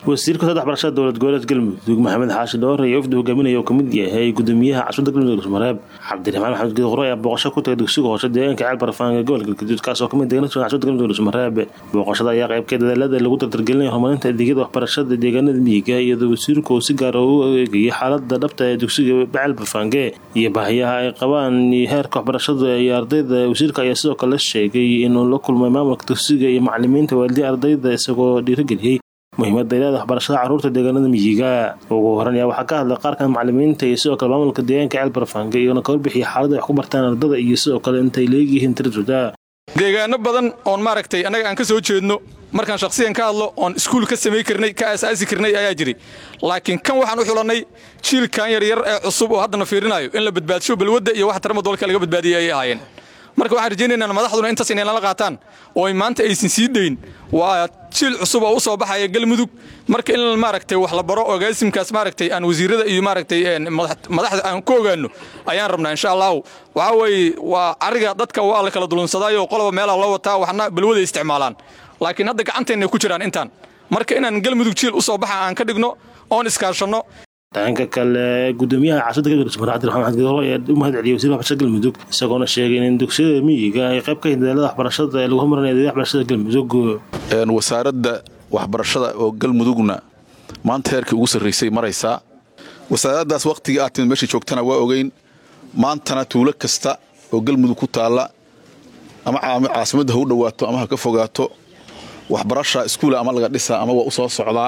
wasiirka saddex barashada dowlad goboleed galmudug maxamed xaashi dhoore iyo wafdi hogaaminaya oo kamid yahay gudoomiyaha caasimada galmudug dhuusmareeb cabdiraxmaan maxamed geed qure ayaa booqasho ku tagay dugsiga hoose deegaanka ceel barfaanga gobolka galgaduud kaas oo kamid deegaanada caasimada galmudug dhuusmareeb booqashada ayaa qaybkeed dadaalada lagu dardargelinaya horumarinta adeegyada waxbarashada deegaanada miyiga iyadoo wasiirku uu si gaara u eegayay xaalada dhabta ee dugsiga ceel barfaange iyo baahiyaha ay qabaan heerka waxbarashada iyo ardayda wasiirka ayaa sidoo kale sheegay inuu la kulmay maamulka dugsiga iyo macalimiinta waalidiin ardayda isagoo dhiirigeliyey muhiimada ileeda waxbarashada carruurta deegaanada miyiga ugu horan ayaa waxaa ka hadlay qaarkan macalimiinta iyo sidoo kale maamulka deegaanka ceel barfaange iyagona ka warbixiyay xaalada wax ku bartaan ardada iyo sidoo kale intay leegyihiin tiradooda deegaano badan oon maaragtay annaga aan ka soo jeedno markaan shakhsiyan ka hadlo oon iskuul ka samay karnay ka aasaasi karnay ayaa jiray laakiin kan waxaan u xulannay jiilkan yaryar ee cusub oo haddana fiirinayo in la badbaadsho balwadda iyo wax tarama dolka laga badbaadiyay ayay ahaayeen marka waxaan rajaynaynaa madaxduna intaas inay nala qaataan oo maanta aysan sii dayn waa jiil cusub oo u soo baxaya galmudug marka in maaragtay wax la baro ogaasimkaas maaragtay aan wasiirada iyo maaragtay madaxda aan ku ogaano ayaan rabnaa insha allahu waxaa weeye waa cariga dadka waa la kala dulunsadaayo qoloba meelaa loo wataa waxna balwada isticmaalaan laakiin hadda gacanteenna ku jiraan intaan marka inaan galmudug jiil u soo baxa aan ka dhigno oon iskaashanno dhanka kale gudoomiyaha caasimada galmudug sumar cabdiraxmaan maxamed geedqoro ayaa u mahad celiyay wasiirka waxbarashada galmudug isagoona sheegay in dugsiyada miyiga ay qayb ka yihiin dadaalada waxbarashada ee lagu horumarinaya adeegyada waxbarashada galmudug wasaaradda waxbarashada oo galmudugna maanta heerkii ugu sarraysay maraysaa wasaaraddaas wakhtigii aad timid meeshay joogtana waa ogeyn maantana tuulo kasta oo galmudug ku taalla ama caasimadda ha u dhowaato ama ha ka fogaato waxbarasha iskuula ama laga dhisaa ama waa u soo socdaa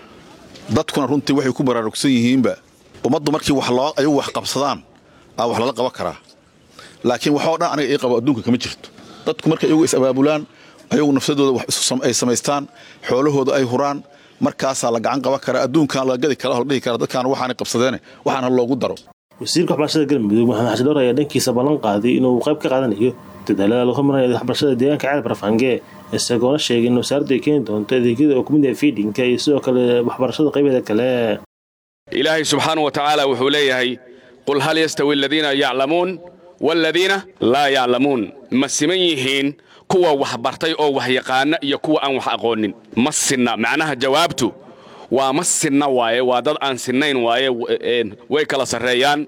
dadkuna runtii waxay ku baraarugsan yihiinba ummaddu markii ayagu wax qabsadaan aa wax lala qaban karaa laakiin waxoo dhan aniga ii qabo adduunka kama jirto dadku markay iyagu is-abaabulaan ayagu nafsadooda wax ay samaystaan xoolahooda ay huraan markaasaa la gacan qaban karaa adduunkan laga gadi kara la dhihi kara dadkaan waxaanay qabsadeene waxaana loogu daro wasiirka waxbarashada galmudug maxamed xashi dhoor ayaa dhankiisa ballan qaaday inuu qayb ka qaadanayo dadaalada lagu horumarinaya waxbarashada deegaanka ceel barfaange isagoona sheegay in wasaaraddu ay keeni doonto adeegyada oo kumid yahay fiidhinka iyo sidoo kale waxbarashada qaybeeda kale ilaahay subxaana wa tacaala wuxuu leeyahay qul hal yastawi aladiina yaclamuun waaladiina laa yaclamuun ma siman yihiin kuwa wax bartay oo wax yaqaana iyo kuwa aan wax aqoonin ma sinna macnaha jawaabtu waa ma sinna waaye waa dad aan sinnayn waaye way kala sarreeyaan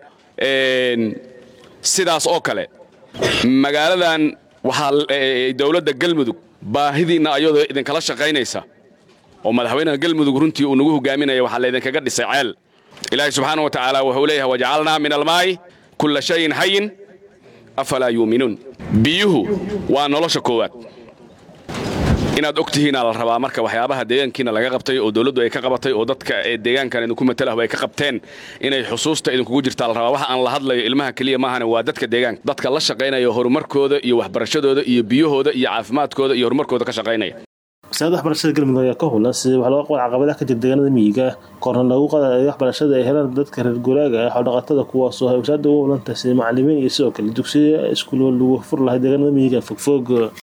sidaas oo kale magaaladan waxaa dowladda galmudug baahidiinna ayadoo idinkala shaqaynaysa oo madaxweynaha galmudug runtii uu nagu hogaaminaya waxaa laydinkaga dhisay ceel ilaahay subxaana wa tacaala wuxuu leeyahay wajacalnaa min almaa'i kulla shayin xayin afalaa yuuminuun biyuhu waa nolosha koowaad inaad og tihiinaa la rabaa marka waxyaabaha deegaankiina laga qabtay oo dowladdu ay ka qabatay oo dadka deegaankan idinku matalahu ay ka qabteen inay xusuusta idinkugu jirtaa la rabaa waxa aan la hadlayo ilmaha keliya maahane waa dadka deegaanka dadka la shaqaynaya horumarkooda iyo waxbarashadooda iyo biyahooda iyo caafimaadkooda iyo horumarkooda ka shaqaynaya wasaaradda waxbarashada galmudug ayaa ka hulan sidii wax looga qabal caqabadaha ka jira deegaanada miyiga korna lagu qadayo waxbarashada ay helaan dadka reer guuraaga ah xoodhaqatada kuwaasoo ay wasaaradda ugu hulantahay sida macalimiin iyo sidoo kale dugsiya iskuulo lagu fur lahay deegaanada miyiga fogfog